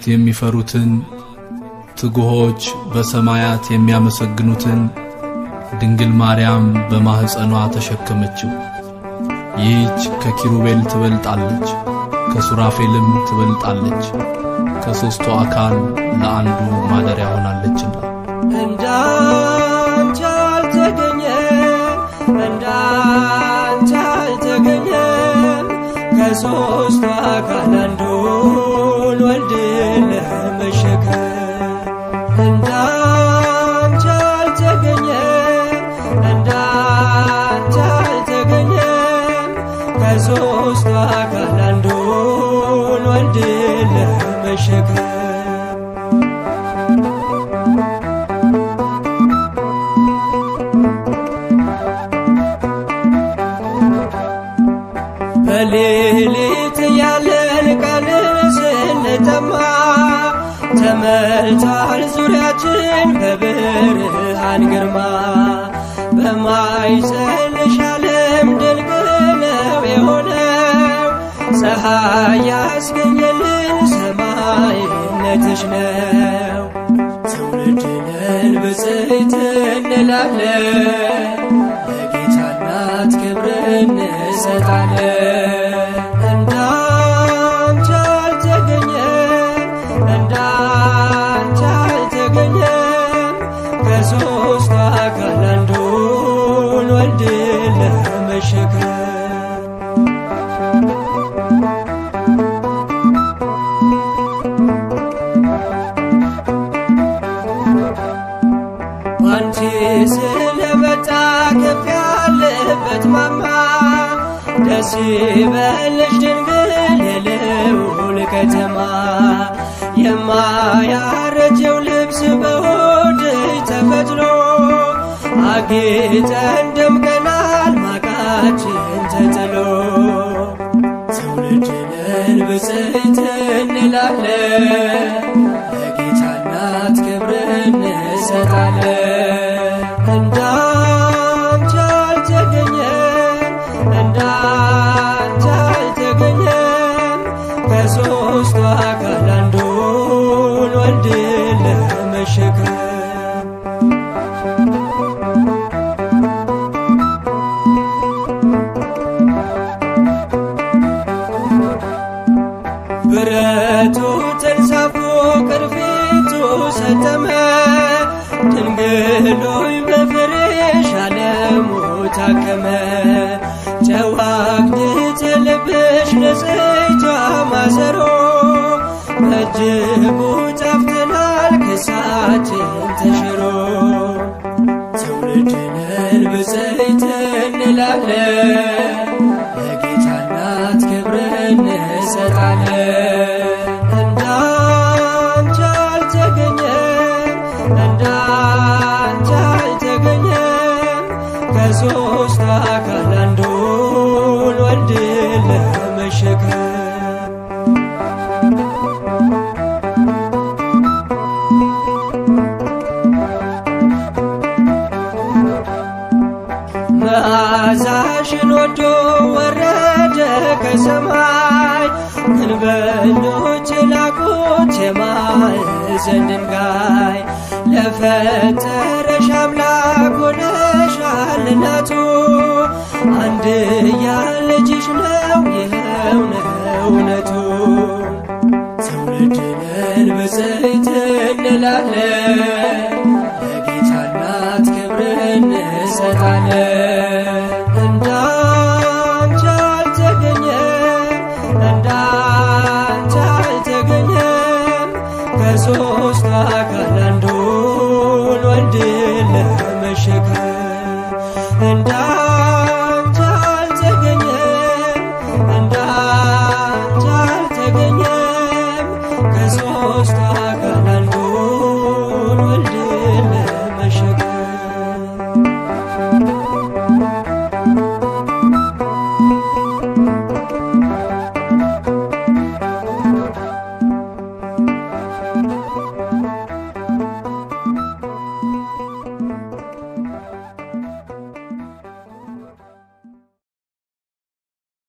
መላእክት የሚፈሩትን ትጉሆች በሰማያት የሚያመሰግኑትን ድንግል ማርያም በማኅፀኗ ተሸከመችው። ይህች ከኪሩቤል ትበልጣለች፣ ከሱራፌልም ትበልጣለች፣ ከሦስቱ አካል ለአንዱ ማደሪያ ሆናለችና። እንዳንቺ አልተገኘም እንዳንቺ አልተገኘም ከሦስቱ አካል አንዱን ወልድን ለመሸከም እንዳንቺ አልተገኘም እንዳንቺ አልተገኘም ከሦስቱ አካል አንዱን ወልድን ለመሸከም በሌሊት ያለን ቀን ስንጠማ ተመልቷል ዙሪያችን በብርሃን ግርማ በማይጸንሽ ዓለም ድንቅ ነው የሆነው ፀሐይ ያስገኘልን ሰማይነትሽ ነው ትውልድንን ብፅዕት እንላለን ለጌታ እናት ክብር እንሰጣለን እንዳንቺ አልተገኘም እንዳንቺ አልተገኘም ከሦስቱ አካል አንዱን ወልድን ለመሸከም ባንቺ ስለመጣ ከፍ ያለበት ማማ ደስ ይበልሽ ድንግል የልዑል ከተማ የማያረጀው ልብስ በሆድሽ ተፈትሎ አጌጠን ደምቀናል ማቃችን ተጥሎ ትውልድንን ብፅዕት እንላለን ለጌታ እናት ክብር እንሰጣለን እንዳንቺ አልተገኘም እንዳንቺ አልተገኘም ከሦስቱ አካል አንዱን ወልድን ለመሸከም ብረቱ ተንሳፎ ቅርፊቱ ሰተመ ድንግሎይ በፍሬሽ ዓለሙ ታከመ ጨዋግት ልብሽ ንጽሕቷ ማሰሮ በእጅጉ ጣፍተናል ክሳችን ተሽሮ ትውልድንን ብፅዕት እንላለን ለጌታ እናት ክብር እንሰጣለን እንዳንቺ አልተገኘም እንዳንቺ አልተገኘም ከሦስቱ አካል አንዱን ወልድን ለመሸከም መዓዛሽን ወዶ ወረደ ከሰማይ ግንበኞች ላቁት የማዕዘን ድንጋይ ለፈጠረሽ አምላክ ሆነሻል እናቱ አንድያ ልጅሽ ነው ይኸው ነው እውነቱ ትውልድንን ብፅዕት እንላለን ለጌታ እናት ክብር እንሰጣለን እንዳንቺ አልተገኘም እንዳንቺ አልተገኘም ከሦስቱ አካል አንዱን ወልድን ለመሸከም እንዳ